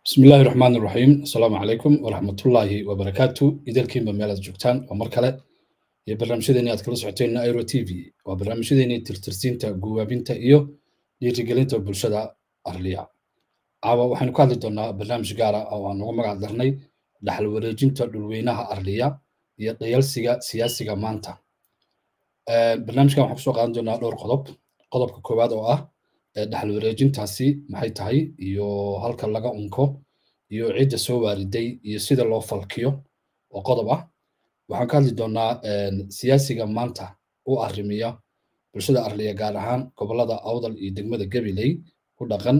bismi illaahi raxmaan raxiim asalaamu calaykum waraxmatullaahi wabarakaatu idelkiinba meelaad joogtaan waa mar kale iyo barnaamijyadeeni aad kala socoteen airo t v waa barnaamijyadeeni tirtirsiinta guwaabinta iyo dhiirigelinta bulshada arliya caawa waxaynu ka hadli doonaa barnaamij gaara oo aan ugu magac darnay dhaxal wareejinta dhulweynaha arliya iyo dhayalsiga siyaasiga maanta barnaamijkan waxaan kusoo qaadan doonaa dhowr qodob qodobka koowaad oo ah dhaxal wareejintaasi maxay tahay iyo halka laga unko iyo cidda soo waariday iyo sida loo falkiyo oo qodob ah waxaan ka hadli doonaa siyaasiga maanta u arrimiya bulshada arliya gaar ahaan gobolada awdal iyo degmada gabiley ku dhaqan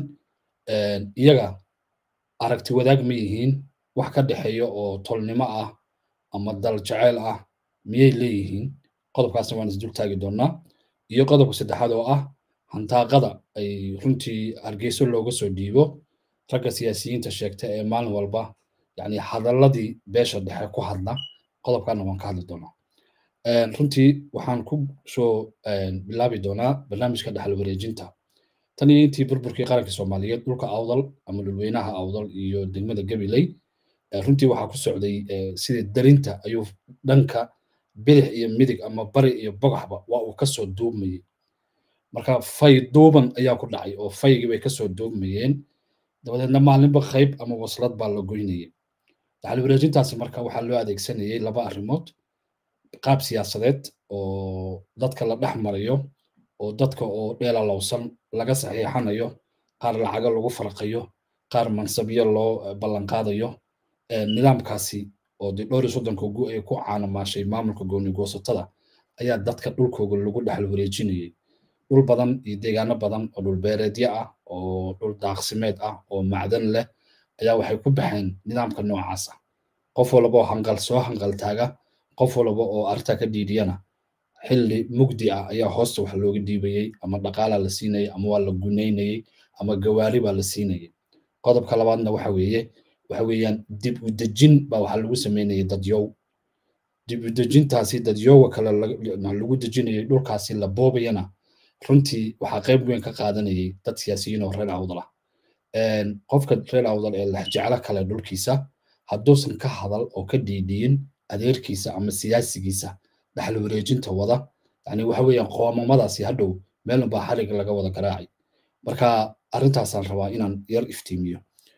iyaga aragti wadaag ma yihiin wax ka dhexeeya oo tolnimo ah ama dal jaceyl ah miyay leeyihiin qodobkaasna waan isdul taagi doonaa iyo qodobka saddexaad oo ah hantaaqada ay runtii hargeyso looga soo dhiibo ragga siyaasiyiinta sheegta ee maalin walba yani hadalladii beesha dhexe ku hadla qodobkaana waan ka hadli doonaa runtii waxaan ku soo bilaabi doonaa barnaamijka dhaxal wareejinta tan iyo intii burburkii qaranka soomaaliyeed dhulka awdal ama dhulweynaha awdal iyo degmada gabiley runtii waxaa ku socday sidii darinta ayuu dhanka bidix iyo midig ama bari iyo bogaxba waa uu kasoo duubmayey marka fay duuban ayaa ku dhacay oo faygii bay kasoo duubmayeen dabadeedna maalinba qayb ama waslad baa la goynayay dhaxal wareejintaasi marka waxaa loo adeegsanayay laba arrimood qaab siyaasadeed oo dadka la dhex marayo oo dadka oo dheelalowsan laga saxiixanayo qaar lacago lagu farqayo qaar mansabyo loo ballanqaadayo nidaamkaasi oo dee dhowr iyo soddonka gu ay ku caanamaashay maamulka gooni goosatada ayaa dadka dhulkooga lagu dhexal wareejinayay dhul badan iyo deegaano badan oo dhul beereedyo ah oo dhul daaqsimeed ah oo macdan leh ayaa waxay ku baxeen nidaamka noocaas ah qof walba oo hanqal soo hanqal taaga qof walba oo arrintaa ka dhiidiyana xilli mugdi ah ayaa hoosta wax looga dhiibayey ama dhaqaalaa la siinayay ama waa la gunaynayey ama gawaari baa la siinayay qodobka labaadna waxa weeye waxa weeyaan dib u dejin baa waxaa lagu sameynayay dadyow dib u dejintaasi dadyowa kale lagu dejinayay dhulkaasi la boobayana runtii waxaa qayb weyn ka qaadanayay dad siyaasiyiin oo reer awdal ah qofka reer awdal ee lexjeclo kale dhulkiisa hadduusan ka hadal oo ka dhiidhiyin adeerkiisa ama siyaasigiisa dhaxal wareejinta wada yani waxa weeyaan qoomamadaasi hadhow meelunbaa xarig laga wada garaacay marka arrintaasaan rabaa inaan yar iftiimiyo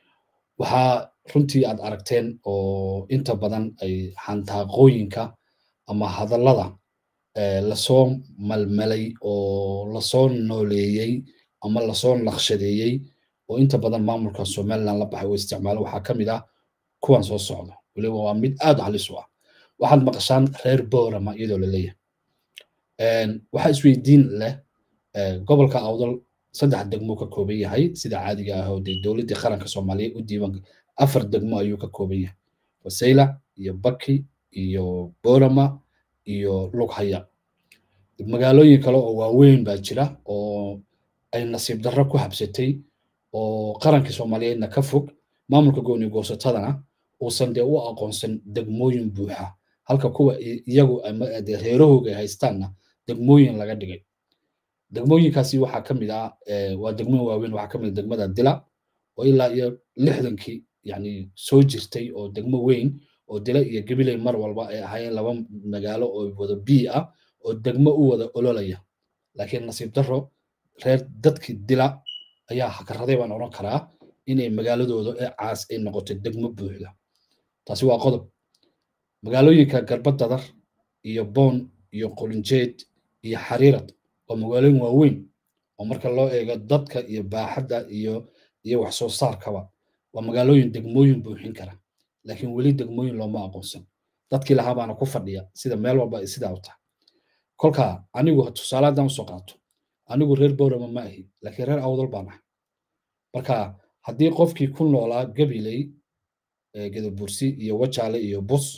waxaa runtii aad aragteen oo inta badan ay xantaaqooyinka ama hadallada lasoo malmalay oo lasoo nooleeyey ama lasoo naqshadeeyey oo inta badan maamulka somaliland la baxay oo isticmaalo waxaa ka mid ah kuwan soo socda weliba waa mid aad halis u ah waxaad maqashaan reer boorama iyadoo la leeyahay waxaa isweydiin leh gobolka awdal saddex degmo ka kooban yahay sida caadiga ah oo dee dowladdii qaranka soomaaliyeed u diiban afar degmo ayuu ka kooban yahay wasayla iyo baki iyo boorama iyo lughaya magaalooyin kale oo waaweyn baa jira oo ay nasiib darro ku habsatay oo qarankii soomaaliyeedna ka fog maamulka gooni goosatadana uusan dee u aqoonsan degmooyin buuxa halka kuwa iyagu dee reerahooga ay haystaanna degmooyin laga dhigay degmooyinkaasi waxaa ka mid ah waa degmooyin waaweyn waxaa ka mid ah degmada dila oo ilaa iyo lixdankii yani soo jirtay oo degmo weyn oo dila iyo gabiley mar walba ay ahaayeen laba magaalo oo wada bii ah oo degmo u wada ololaya laakiin nasiib darro reer dadkii dila ayaa hakaraday baan odhan karaa inay magaaladooda ee caas ay noqoto degmo buuxda taasi waa qodob magaalooyinka garbadadar iyo boon iyo qolinjeed iyo xariirad waa magaalooyin waaweyn oo marka loo eego dadka iyo baaxadda iyo iyo wax soo saarkaba waa magaalooyin degmooyin buuxin kara laakiin weli degmooyin looma aqoonsan dadkii lahaa baana ku fadhiya sida meel walba ay sidaa u tahay kolka anigu tusaale haddaan usoo qaato anigu reer boorama ma ahi laakiin reer awdal baan ahay marka haddii qofkii ku noolaa gabiley gedabursi iyo wajaale iyo bus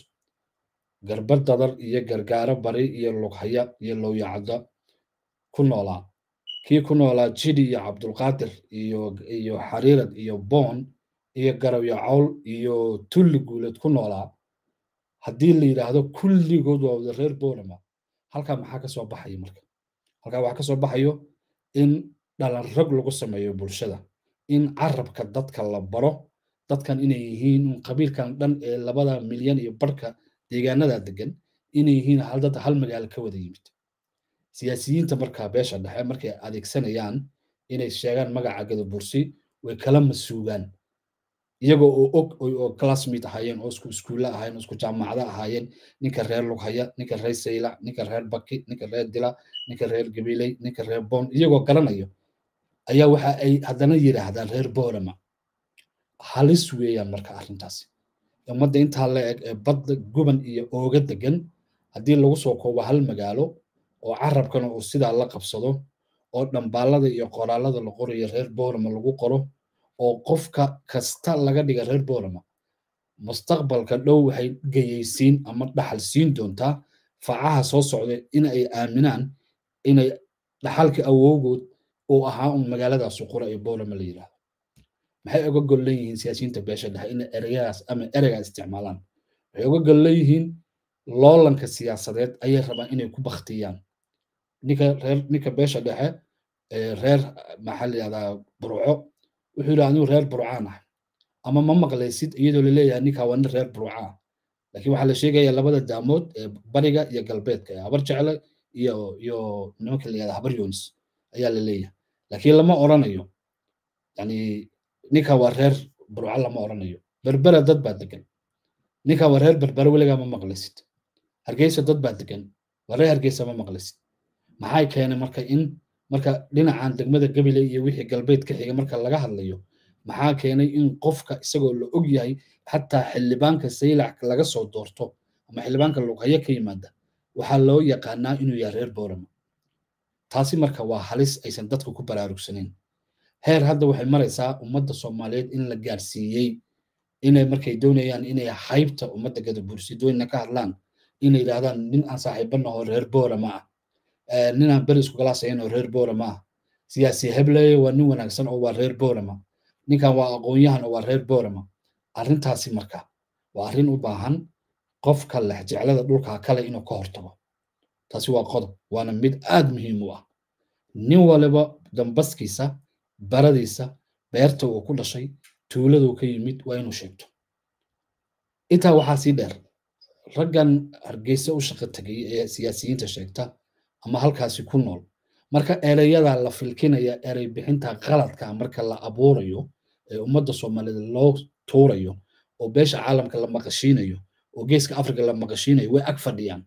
garbadadar iyo gargaaro bari iyo lughaya iyo lowyacadda ku noolaa kii ku noolaa jidi iyo cabdulqaadir iyo iyo xariirad iyo boon iyo garawyo cawl iyo tulli guuleed ku noolaa haddii la yidhaahdo kulligood waa wada reer boorama halkaa maxaa ka soo baxaya marka halkaa waxaa ka soo baxayo in dhalan rag lagu sameeyo bulshada in carabka dadka la baro dadkan inay yihiin qabiilkan dhan ee labada milyan iyo barhka deegaanada degan inay yihiin hal dad hal magaalo ka wada yimid siyaasiyiinta markaa beesha dhexe markay adeegsanayaan inay sheegaan magaca gadabursi way kala masuugaan iyagoo oo og oo classmate ahaayeen oo isku iskuulla ahaayeen oo isku jaamacada ahaayeen ninka reer lughaya ninka reer sayla ninka reer baki ninka reer dila ninka reer gabiley ninka reer bon iyagoo garanayo ayaa waxa ay haddana yidhaahdaan reer boorama halis weeyaan marka arrintaasi ummadda intaa la eg ee badda guban iyo ooga degan haddii lagu soo koobo hal magaalo oo carabkana uu sidaa la qabsado oo dhambaalada iyo qoraalada la qorayo reer boorama lagu qoro oo qofka kasta laga dhiga reer boorama mustaqbalka dhow waxay geyaysiin ama dhaxal siin doontaa facaha soo socda in ay aaminaan inay dhaxalka awowgood uu ahaa un magaaladaas qura ee boorama la yidhaahdo maxay uga gol leeyihiin siyaasiyiinta beesha dhexe in ereyadaas ama ereygaa isticmaalaan waxay uga gol leeyihiin loolanka siyaasadeed ayay rabaan inay ku baktiyaan ninka reer ninka beesha dhexe reer maxaa la yidhahdaa burco wuxuu yidhi anigu reer burcaan ah ama ma maqlaysid iyadoo laleeyahay ninkaa waa nin reer burca ah laakiin waxaa la sheegaya labada daamood ee bariga iyo galbeedka ee habar jecle iyo iyo nimanka la yihahda habar yonis ayaa la leeyahay laakiin lama oranayo yani ninka waa reer burca lama oranayo berbera dad baa degan ninka waa reer berbera weligaa ma maqlaysid hargeysa dad baa degan waa reer hargeysa ma maqlaysid maxay keenay marka in marka dhinacan degmada gabile iyo wixii galbeed ka xiga marka laga hadlayo maxaa keenay in qofka isagoo la og yahay xataa xildhibaanka saylac laga soo doorto ama xildhibaanka lughayo ka yimaada waxaa loo yaqaanaa inuu yahay reer boorama taasi marka waa halis aysan dadku ku baraarugsanayn heer hadda waxay maraysaa ummadda soomaaliyeed in la gaarsiiyey inay markay doonayaan inay haybta ummadda gadabursidooyina ka hadlaan inay yidhahdaan nin aan saaxiibana oo reer boorama ah nin aan beri isku galaasayn oo reer boorama ah siyaasi hebleye waa nin wanaagsan oo waa reer boorama ninkan waa aqoon-yahan oo waa reer boorama arrintaasi marka waa arrin u baahan qofka lexjeclada dhulka kale inuu ka hortago taasi waa qodob waana mid aad muhiim u ah nin waliba dambaskiisa baradiisa beerta uu ku dhashay tuuladuu ka yimid waa inuu sheegto intaa waxaa sii dheer raggan hargeysa u shaqo tegay ee siyaasiyiinta sheegta ama halkaasi ku nool marka ereyada la filkinaya erey bixinta qaladka marka la abuurayo ee ummadda soomaaliyeed loo tuurayo oo beesha caalamka la maqashiinayo oo geeska afrika la maqashiinayo way ag fadhiyaan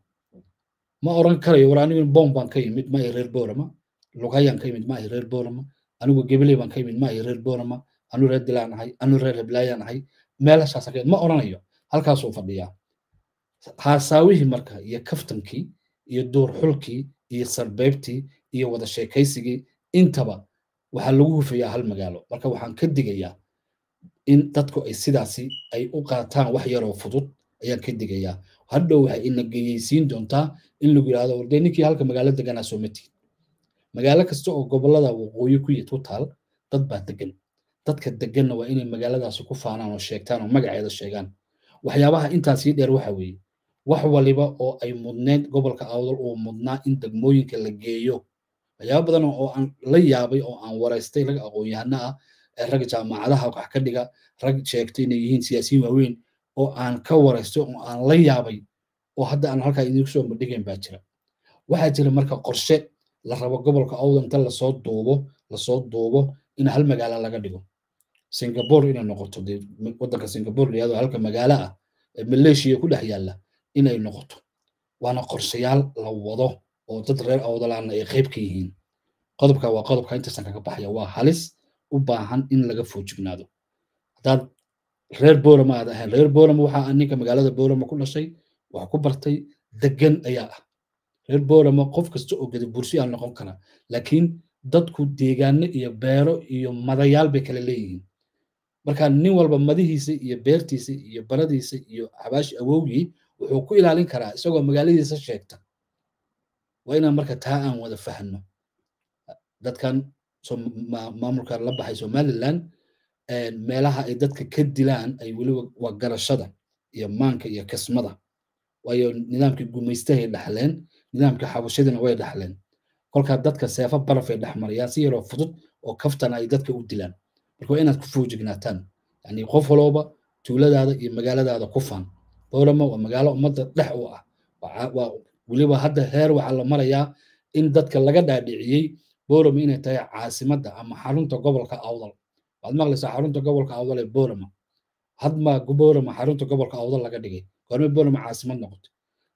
ma oran karayo war anigu bom baan ka yimid ma ay reer boorama lugayaan ka yimid ma ay reer boorama anigu gebeley baan ka yimid ma ay reer boorama anu reer dilaan ahay anu reer heblaayaan ahay meelashaas ma oranayo halkaasuu fadhiyaa haasaawihii marka iyo kaftankii iyo duur xulkii iyo sarbeybtii iyo wada sheekaysigii intaba waxaa lagu hufayaa hal magaalo marka waxaan ka digayaa in dadku ay sidaasi ay u qaataan wax yaroo fudud ayaan ka digayaa hadhow waxay ina geyeysiin doontaa in lagu yidhahdo wardee ninkii halka magaalo deganaa soo matiid magaalo kasta oo gobollada waqooyi ku ku taal dad baa degan dadka deganna waa inay magaaladaasi ku faanaan oo sheegtaan oo magaceeda sheegaan waxyaabaha intaasii dheer waxa weeye wax waliba oo ay mudneed gobolka awdal uu mudnaa in degmooyinka la geeyo waxyaaba badan oo aan la yaabay oo aan waraystay rag aqoon-yahano ah ee rag jaamacadaha wax ka dhiga rag sheegtay inay yihiin siyaasiyiin waaweyn oo aan ka waraystay oo aan la yaabay oo hadda aan halkaa idinku soo bandhigayn baa jira waxaa jira marka qorshe la rabo gobolka awdal inta lasoo duubo lasoo duubo in hal magaalo laga dhigo singapore inay noqoto dee waddanka singapore layado halka magaalo ah ee maleeshiya ku dhex yaalla inay noqoto waana qorshayaal la wado oo dad reer awdalaana ay qayb ka yihiin qodobka waa qodobka intaasan kaga baxaya waa halis u baahan in laga foojignaado haddaad reer boorama aad ahayn reer boorama waxaa ninka magaalada boorama ku dhashay wax ku bartay degan ayaa ah reer boorama qof kasta oo gada bursi aa noqon kara laakiin dadku deegaano iyo beero iyo madayaal bay kala leeyihiin marka nin walba madihiisa iyo beertiisa iyo baradiisa iyo xabaashi awowgii wuxuu ku ilaalin karaa isagoo magaaladiisa sheegta waa inaan marka taa aan wada fahno dadkan maamulka la baxay somaliland meelaha ay dadka ka dilaan ay weliba waa garashada iyo maanka iyo kasmada waayo nidaamkii gumaystahay dhaxleen nidaamkii xabashadina way dhaxleen kolkaa dadka seefo barafay dhexmarayaan si yaroo fudud oo kaftana ay dadka u dilaan marka waa inaad ku foojignaataan yani qof walooba tuuladaada iyo magaaladaada ku faan boorama waa magaalo ummadda dhex u ah waa weliba hadda heer waxaa la marayaa in dadka laga dhaadhiciyey boorama inay tahay caasimadda ama xarunta gobolka awdal waad maqlaysaa xarunta gobolka awdal ee boorama hadma boorama xarunta gobolka awdal laga dhigay goorme boorama caasimad noqotay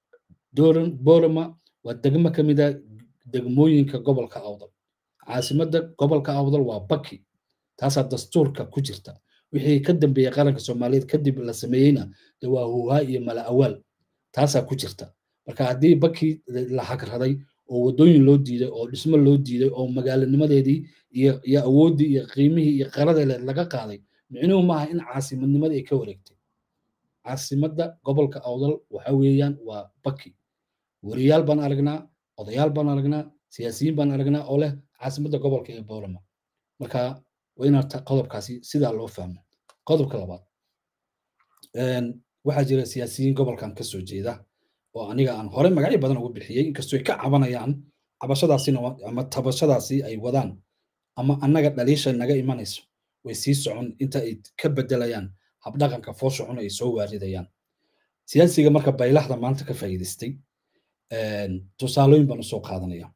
boorama waa degmo ka mid a degmooyinka gobolka awdal caasimadda gobolka awdal waa baki taasaa dastuurka ku jirta wixii ka dambeeyey qaranka soomaaliyeed kadib la sameeyeyna de waa huuhaa iyo mala awaal taasaa ku jirta marka haddii baki la hagraday oo waddooyin loo diiday oo dhismo loo diiday oo magaalanimadeedii iyo iyo awooddii iyo qiimihii iyo qaradeeleed laga qaaday micnuhu maaha in caasimadnimadii ay ka wareegtay caasimadda gobolka awdal waxa weeyaan waa baki weriyaal baan aragnaa odayaal baan aragnaa siyaasiyiin baan aragnaa oo leh caasimadda gobolka ee boorama marka waa inaan qodobkaasi sidaa loo fahmo qodobka labaad waxaa jira siyaasiyiin gobolkan ka soo jeeda oo aniga aan hore magacyo badan ugu bixiyey inkastoo ay ka cabanayaan cabashadaasina ama tabashadaasi ay wadaan ama annaga dhaliisha naga imanayso way sii socon inta ay ka bedelayaan habdhaqanka foosha cun ay soo waaridayaan siyaasiga marka baylaxda maanta ka faa'iidaystay tusaalooyin baan usoo qaadanaya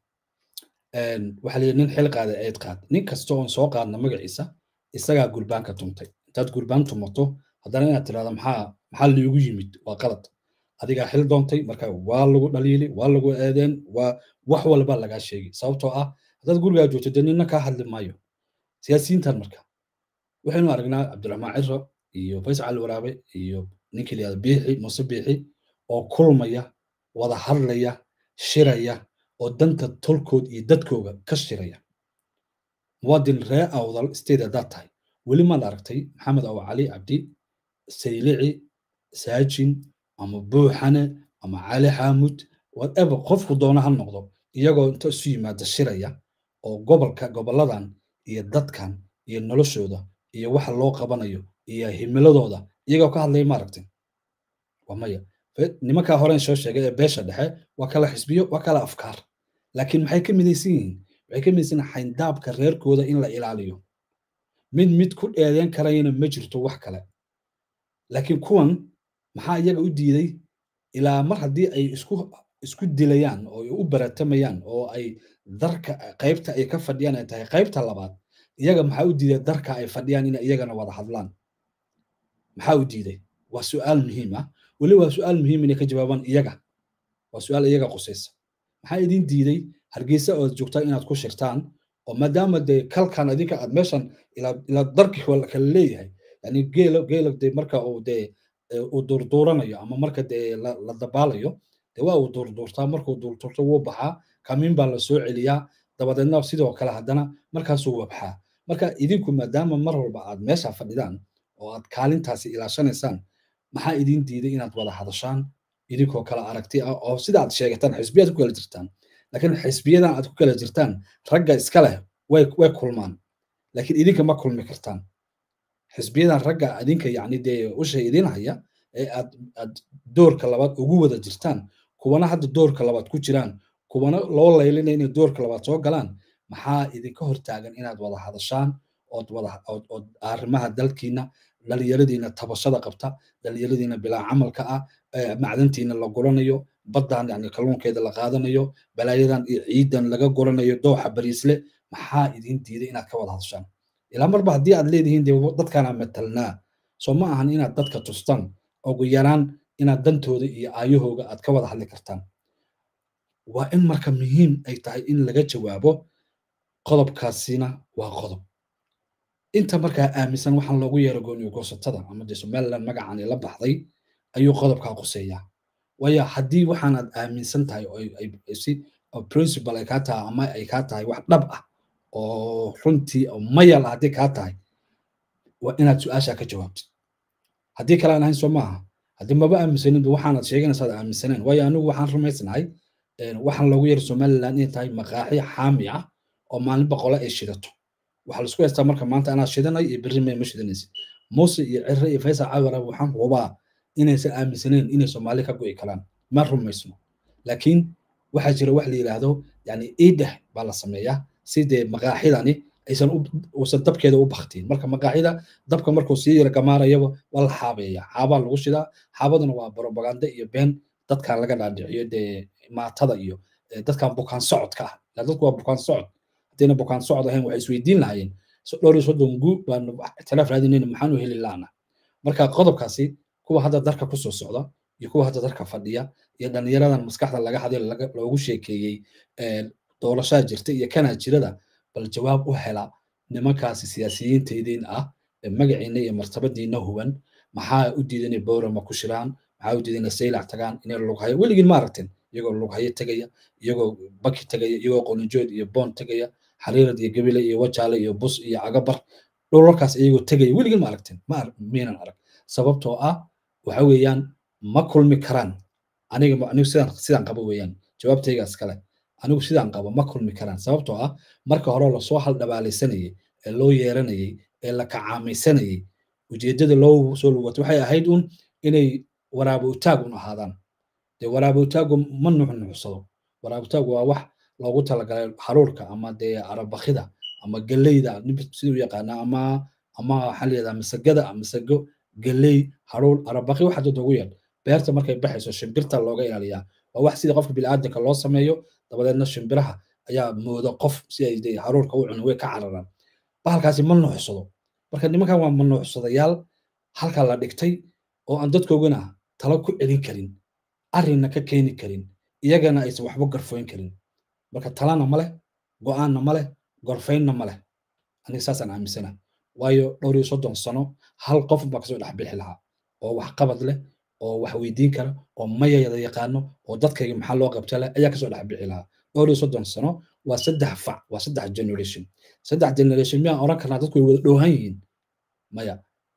waxaa layidhi nin xil qaada eed qaad nin kasta oon soo qaadna magaciisa isagaa gurbaanka tumtay intaad gurbaan tumato haddana inaad tirahda maxaa maxaa liigu yimid waa qalad adigaa xil doontay marka waa lagu dhaliili waa lagu eedeen waa wax walba lagaa sheegi sababtoo ah haddaad gurigaa joogto dee nina kaa hadli maayo siyaasiyiintan marka waxaynu aragnaa cabdiraxmaan ciro iyo faysal cali waraabe iyo ninkii layihahda biixi muuse biixi oo kulmaya wada hadlaya shiraya oo danta tolkood iyo dadkooga ka shiraya muwaadin ree awdal state haddaad tahay weli maad aragtay maxamed awa cali cabdi saylici saajin ama buuxane ama cali xaamud whatever qofku doona ha noqdo iyagoo inta isu yimaada shiraya oo gobolka goboladan iyo dadkan iyo noloshooda iyo waxa loo qabanayo iyo himiladooda iyagoo ka hadlaya maaragtay waa maya nimankaa horen soo sheegay ee beesha dhexe waa kala xisbiyo waa kala afkaar laakiin maxay ka midaysan yihiin waxay ka midaysan xayndaabka reerkooda in la ilaaliyo mid mid ku dheedeen karayana ma jirto wax kale laakiin kuwan maxaa iyaga u diiday ilaa mar haddii ay isku isku dilayaan oo ay u baratamayaan oo ay darka qaybta ay ka fadhiyaan ay tahay qaybta labaad iyaga maxaa u diiday darka ay fadhiyaan inay iyagana wada hadlaan maxaa u diiday waa su'aal muhiim ah weli waa su'aal muhiim inay ka jawaabaan iyaga waa su'aal iyaga qusaysa maxaa idin diiday hargeysa ood joogtaan inaad ku shirtaan oo maadaama dee kalkan adinka aad meeshan ilaa darki kala leeyahay yani geelo geelo dee marka uu dee uu durduuranayo ama marka dee la dabaalayo dee waa uu durduurtaa markuu durduurto wuu baxaa kamiin baa la soo celiyaa dabadeedna sidoo kale haddana markaasuu wabxaa marka idinku maadaama mar walba aad meesha fadhidaan oo aad kaalintaasi ilaashanaysaan maxaa idin diiday inaad wada hadashaan idinkoo kala aragti ah oo sida aad sheegataan xisbiyaad ku kala jirtaan laakiin xisbiyadan aad ku kala jirtaan ragga iska leh way way kulmaan laakiin idinka ma kulmi kartaan xisbiyadan ragga idinka yacni dee ushay idin haya ee aad aad doorka labaad ugu wada jirtaan kuwana hadda doorka labaad ku jiraan kuwana loo laylinaya inay doorka labaad soo galaan maxaa idinka hortaagan inaad wada hadashaan ood wada ood arrimaha dalkiina dhalinyaradiina tabashada qabta dhalinyaradiina bilaa camalka ah macdantiina la guranayo baddan yani kalluunkeeda la qaadanayo balaayadan iyo ciidan laga guranayo dooxa bariisle maxaa idin diiday inaad ka wada hadashaan ilaa marba haddii aad leedihiin dee dadkaana matalnaa soo ma ahan inaad dadka tustaan ugu yaraan inaad dantooda iyo aayahooga aad ka wada hadli kartaan waa in marka muhiim ay tahay in laga jawaabo qodobkaasina waa qodob inta markaa aaminsan waxaan loogu yeero gooniyo goosatada ama dee somaliland magacani la baxday ayuu qodobkaa quseeyaa waayo haddii waxaanaad aaminsan tahay oo si principal ay kaa tahay ama ay kaa tahay wax dhab ah oo runtii oo mayal ah haddii kaa tahay waa inaad su-aashaa ka jawaabtid haddii kale aan ahayn soo maaha haddii maba aaminsanin waxaanaad sheeganaysaad aaminsaneen waayo anigu waxaan rumaysnahay waxaan loogu yeero somaliland inay tahay maqaaxi xaami ah oo maalin boqole ay shidato waxaa laisku haystaa marka maanta anaa shidanay iyo berri may ma shidanaysid muuse iyo cire iyo faysal cawara waxaan hubaa inaysan aaminsaneen inay soomaali ka go'i karaan ma rumaysno laakiin waxaa jira wax la yidhaahdo yani iidheh baa la sameeyaa si dee maqaaxidani aysan uusan dabkeeda u baktiin marka maqaaxida dabka markuu sii yara gamaarayaba waa la xaabeeya xaabaa lagu shidaa xaabaduna waa propaganda iyo been dadkan laga dhaadhiciyo dee maatada iyo dadkan bukaan socodka ah dadku waa bukaan socod haddayna bukaan socod ahayn waxay isweydiin lahaayeen dhowr iyo soddon guu baanu ictiraaf raadinayna maxaanu heli laana marka qodobkaasi kuwa hadda darka kusoo socda iyo kuwa hadda darka fadhiya iyo dhallinyaradan maskaxda laga haday loogu sheekeeyey doorashaa jirta iyo kanaa jirada bal jawaab u hela nimankaasi siyaasiyiintaydiin ah magaciina iyo martabadiina huban maxaa u diidan inay bowrama ku shiraan maxaa u diidan inay saylac tagaan inay lughayo weligiin ma aragteen iyagoo lughayo tegaya iyagoo baki tegaya iyagoo qolinjood iyo boon tegaya xariirad iyo gabile iyo wajaale iyo bus iyo cagabar dhulalkaas iyagoo tegaya weligiin ma aragteen ma miinan arag sababtoo ah waxa weeyaan ma kulmi karaan aniga anigu sidaan sidaan qabo weeyaan jawaabtaygaas kale anigu sidaan qabo ma kulmi karaan sababtoo ah marka hore lasoo haldhabaalaysanayay ee loo yeeranayay ee la kacaamaysanayay ujeeddada loo soo lugato waxay ahayd un inay waraabowtaag un ahaadaan dee waraabowtaagu ma nuxnuxsado waraabowtaagu waa wax loogu talagalay haruurka ama dee arabakida ama geleyda siduu yaqaana ama ama waxaa layihahdaa masagada masago geley haruur arabaki waxa dad ugu yeedh beerta markay baxayso shimbirta looga ilaaliyaa waa wax sida qofka bini'aadanka loo sameeyo dabadeedna shimbiraha ayaa mooda qof si ay de haruurka u cunin way ka cararaan bahalkaasi ma nuuxsado marka nimankan waa manuuxsadayaal halka la dhigtay oo aan dadkoogana talo ku celin karin arrinna ka keeni karin iyagana aysan waxba garfoyn karin marka talana ma leh go'aanna ma leh gorfaynna ma leh aniga saasaan aaminsana waayo dhowr iyo soddon sano hal qof baa kasoo dhex bixi lahaa oo wax qabad leh oo wax weydiin kara oo mayayada yaqaano oo dadkayga maxaa loo qabta leh ayaa kasoo dhex bixi lahaa dhowr iyo soddon sano waa saddex fac waa saddex generation saddex generation miyaan oran karnaa dadku way wada dhowhan yihiin maya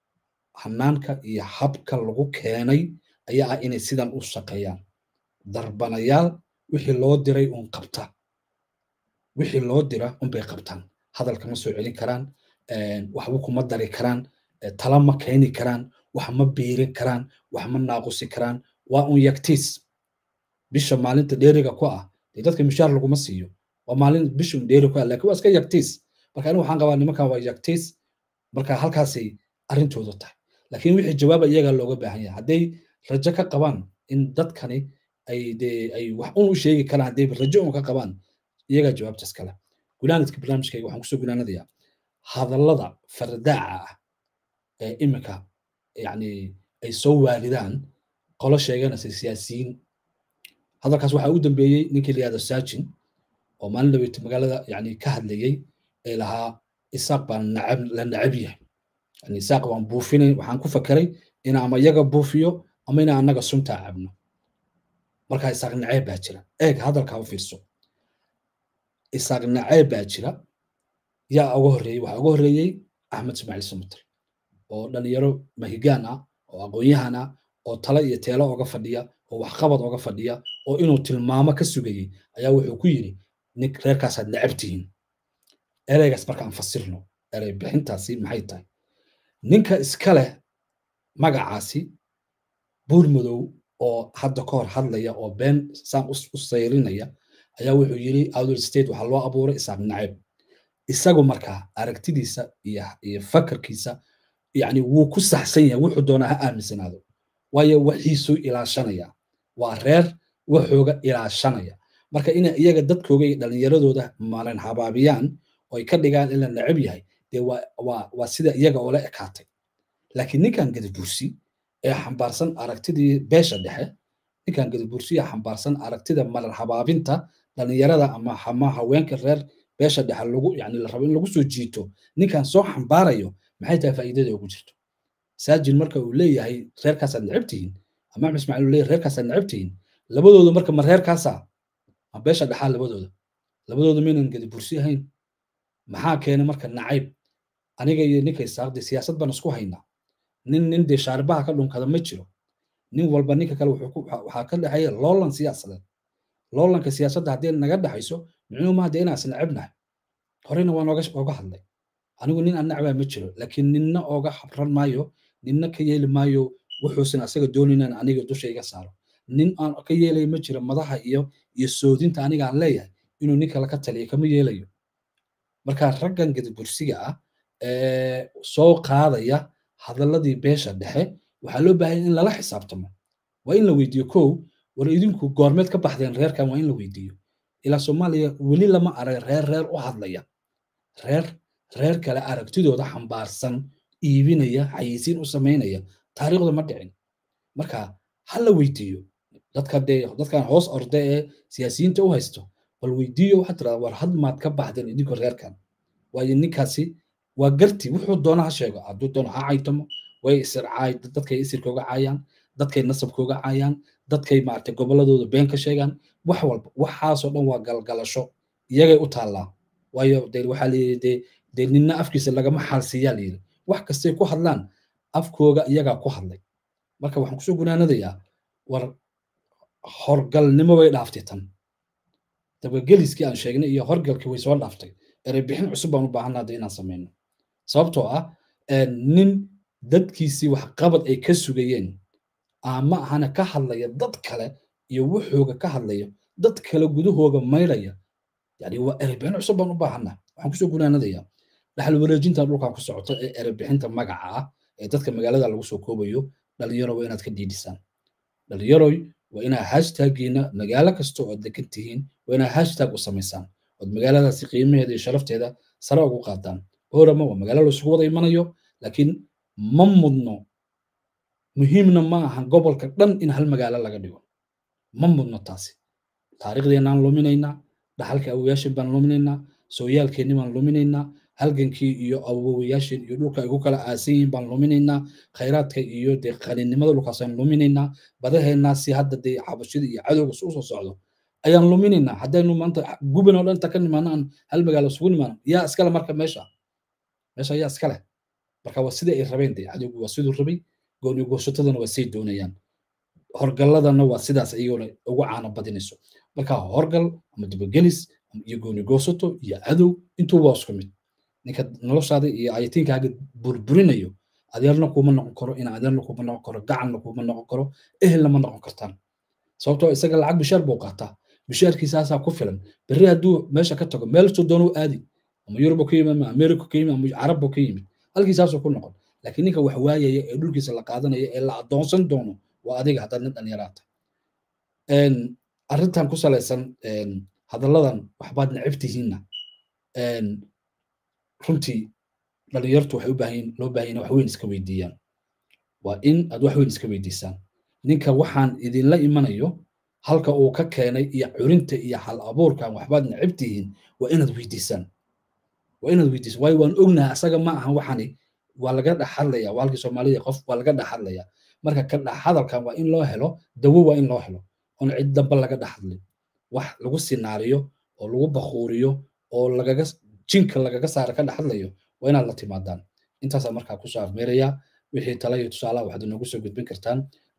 hanaanka iyo habka lagu keenay ayaa ah inay sidan u shaqeeyaan darbanayaal wixii loo diray un qabta wixii loo dira unbay qabtaan hadalka ma soo celin karaan waxba kuma dari karaan tala ma keeni karaan wax ma biirin karaan wax ma naaqusi karaan waa un yagtiis bisha maalinta dheeriga ku ah dee dadka mishaar laguma siiyo waa maalin bishun dheeri ku ah laakiin waa iska yagtiis marka anigu waxaan qabaa nimankan waa yagtiis marka halkaasay arrintoodu tahay laakiin wixii jawaaba iyaga looga baahan yahay hadday rajo ka qabaan in dadkani ay dee ay wax un u sheegi karaan hadday rajo un ka qabaan iyagaa jawaabtaas kale gunaanadka barnaamijkayga waxaan kusoo gunaanadayaa hadallada fardaaca ah ee iminka yani ay soo waalidaan qolo sheeganaysa siyaasiyiin hadalkaas waxaa u dambeeyey ninkii layihahdo saajin oo maalin dhaweyti magaalada yani ka hadlayey ee lahaa isaaq baan nacab la nacab yahay yani isaaq baan buufinay waxaan ku fakeray ina ama iyaga buufiyo ama ina annaga suntaa cabno markaa isaaq naceeb baa jira eeg hadalkaa u fiirso isaaq naceeb baa jira yaa uga horreeyey waxaa uga horreeyey axmed ismaaciil samater oo dhalinyaro mahigaan ah oo aqoon-yahan ah oo talo iyo teelo oga fadhiya oo waxqabad oga fadhiya oo inuu tilmaamo ka sugayey ayaa wuxuu ku yidhi nin reerkaasaad necab tihiin ereygaas markaan fasirno erey bixintaasi maxay tahay ninka iska leh magacaasi buur madow oo hadda ka hor hadlaya oo been saan u sayrinaya ayaa wuxuu yidhi outdoor state waxaa loo abuuray isaaq nacab isagu markaa aragtidiisa iyo iyo fakarkiisa yani wuu ku saxsan yahay wuxuu doonaa ha aaminsanaado waayo waxiisuu ilaashanaya waa reer waxooga ilaashanaya marka inay iyaga dadkooga iyo dhallinyaradooda maalin habaabiyaan oo ay ka dhigaan in la necab yahay dee waa waa waa sida iyaga oola ekaatay laakiin ninkan gadabursi ee xambaarsan aragtidii beesha dhexe ninkan gadabursi ee xambaarsan aragtida malar habaabinta dhallinyarada ama ama haweenka reer beesha dhexe lagu yani la rabo in lagu soo jiito ninkan soo xambaarayo maxay tahay faa'iidada ugu jirto saajin marka uu leeyahay reerkaasaad necab tihiin ama axmed ismaaciil uu leeyahay reerkaasaad necab tihiin labadooda marka ma reerkaasa ma beesha dhexaa labadooda labadooda maynan gadi bursi ahayn maxaa keena marka nacayb aniga iyo ninka isaaqdi siyaasad baan isku haynaa nin nin dee shaaribaha ka dhunkada ma jiro nin walba ninka kale waxaa ka dhexeeya loolan siyaasadeed loolanka siyaasadda haddii naga dhexayso micnuhu maaha dee inaan is necabnahay horeyna waan oga hadlay anigu nin aan nacbaa ma jiro laakiin ninna ooga habran maayo ninna ka yeeli maayo wuxuusan asaga doonaynan aniga dusha iga saaro nin aan ka yeelayo ma jiro madaha iyo iyo soodinta aniga aan leeyahay inuu nin kale ka taliyo kama yeelayo marka raggan gadabursiga ah ee soo qaadaya hadalladii beesha dhexe waxaa loo baahanya in lala xisaabtamo waa in la weydiiyo kow war idinku goormeed ka baxdeen reerkan waa in la weydiiyo ilaa soomaaliya weli lama arag reer reer u hadlaya reer reer kale aragtidooda xambaarsan iibinaya xayisiin u samaynaya taariikhda ma dhicin marka ha la weydiiyo dadka dee dadkan hoos orde ee siyaasiyiinta u haysto bal weydiiyo waxaad tirahdaa war had maad ka baxdeen idinku reerkan waayo ninkaasi waa garti wuxuu doona ha sheego hadduu doono ha caytamo way isircaay dadkay isirkooga caayaan dadkay nasabkooga caayaan dadkay maaragtay gobolladooda been ka sheegaan wax walba waxaasoo dhan waa galgalasho iyagay u taallaa waayo dee waxaa layidhi dee dee ninna afkiisa lagama xaalsiiyaa layidhi wax kastay ku hadlaan afkooga iyagaa ku hadlay marka waxaan kusoo gunaanadayaa war horgalnimo way dhaaftay tan dabageliskii aan sheegnay iyo horgalkii way soo dhaaftay ereybixin cusub baan u baahanna hadda inaan samayno sababtoo ah nin dadkiisii waxqabad ay ka sugayeen ama ahana ka hadlaya dad kale iyo wuxooga ka hadlaya dad kale gudahooga maydhaya yani waa ereybixin cusub baan u baahanna waxaan kusoo gunaanadayaa dhaxal wareejinta dhulkan ku socota ee ereybixinta magaca ah ee dadka magaalada lagu soo koobayo dhalinyaro waa inaad ka dhiidhisaan dhalinyaroy waa inaa hashtaggiina magaalo kasta oo degan tihiin waa inaa hashtag u samaysaan ood magaaladaasi qiimaheeda iyo sharafteeda sare ugu qaadaan boorama waa magaalo laisugu wada imanayo laakiin ma mudno muhiimna ma aha gobolka dhan in hal magaalo laga dhigo ma mudno taasi taariikhdeenaan luminaynaa dhaxalka awoyaashin baan luminaynaa sooyaalkeenni baan luminaynaa halgankii iyo awowayaashin iyo dhulka ay ku kala aasan yihiin baan luminaynaa khayraadka iyo dee qaninimada dhulkaasaan luminaynaa badaheennaasi hadda dee xabashida iyo cadowga usoo socdo ayaan luminaynaa haddaynu maanta guban oo dhan inta ka nimaano aan hal magaalo isugu nimaano yaa iskale marka meesha meesha yaa iskale marka waa sidai ay rabeen dee cadowgu waa siduu rabay gooni goosatadana waa say doonayaan horgalladana waa sidaas iyagona ugu caano badinayso marka horgal ama dabagelis iyo gooni goosato iyo cadow intuu waa isku mid ninka noloshaada iyo ayatiinkaaga burburinayo adeerna kuma noqon karo in adeerna kuma noqon karo gacanna kuma noqon karo ehelna ma noqon kartaan sababtoo isaga lacag bishaar buu qaataa bishaarkiisaasaa ku filan berri hadduu meesha ka tago meel soo doonu aadi ama yurub ka yimid ama america ka yimid ama carab ka yimid halkiisaasuu ku noqon laakiin ninka wax waayaya ee dhulkiisa la qaadanaya ee la adoonsan doono waa adiga haddaad nin dhalinyaraata arrintan ku salaysan hadalladan waxbaad necab tihiinna runtii dhalinyartu waxay u baahan loo baahan wax weyn iska weydiiyaan waa in aad wax weyn iska weydiisaan ninka waxaan idinla imanayo halka uu ka keenay iyo curinta iyo hal abuurkan waxbaad necab tihiin waa inaad weydiisaan waa inaad weydiisaan waayo waan ognahay asaga ma aha waxani waa laga dhex hadlaya waa halkii soomaalida qof waa laga dhex hadlaya marka ka dhex hadalkan waa in loo helo dawo waa in loo helo oon cid damba laga dhex hadlin wax lagu sinaariyo oo lagu bakuuriyo oo lagaga jinka lagaga saara ka dhex hadlayo waa inaad la timaadaan intaasaa markaa kusoo afmeeraya wixii tala iyo tusaalaha waxaad inoogu soo gudbin kartaan